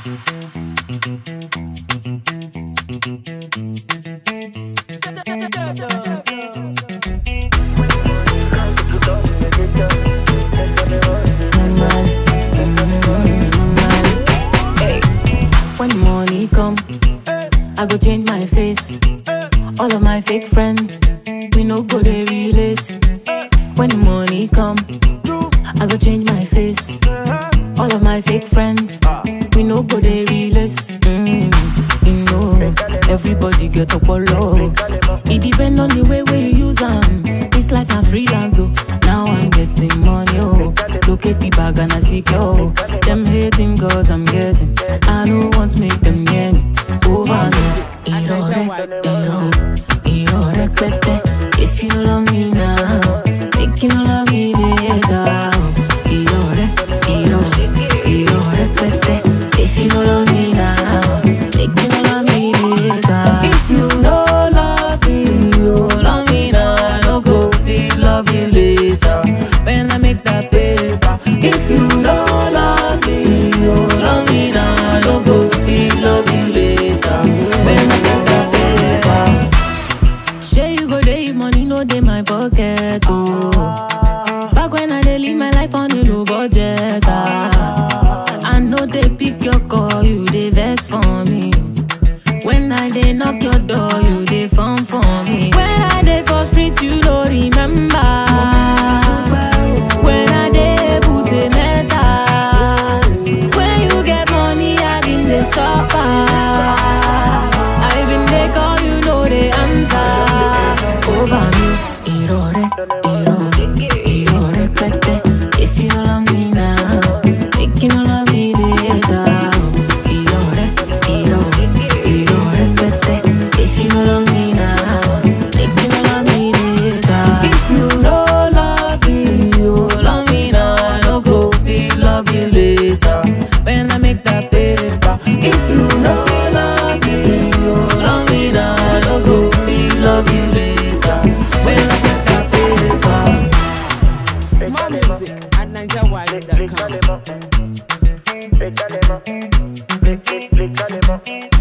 normal, mm, normal. Hey, when money come, I go change my face. All of my fake friends, we no go they relate. When money come, I go change my face. All of my fake friends, we no go they relate. Mm, you know, everybody get up low. It depend on the way we use them. It's like I'm freelance, oh. Now I'm getting money, oh. Look at the bag and I see, oh. Them hating cause I'm guessing. I don't want to make them near me. Over me. Irore, iro, irore, pepe. If you love me now, make you love me later. Irore, iro, irore, pepe. If you love me now, make you love me later. If you no love me, you love me now. I no go feel love you later. When I make that paper. If you no love me, you love me now. I no go feel love you later. When I make that paper. Shey you go dey money no dey my pocket oh. Back when I dey live my life on a low budget ah. I know they pick your call, you dey vex for me. When I dey knock your door, you dey phone for me. When I dey for street, you no remember. When I dey put a metal. When you get money, I been dey suffer. I been dey call, you know the answer. Over me, irore, irore, irore, pepe. If you love me now, make you love me later. Irore, irore, irore, pepe. If you love me now, make you love me later. If you no love me, you love me now. I no go feel love you later. When I make that paper. If you no love me, you love me now. I no go feel love you later. When I make that paper. More music at NigerWide.com. Explícale más. Explícale más.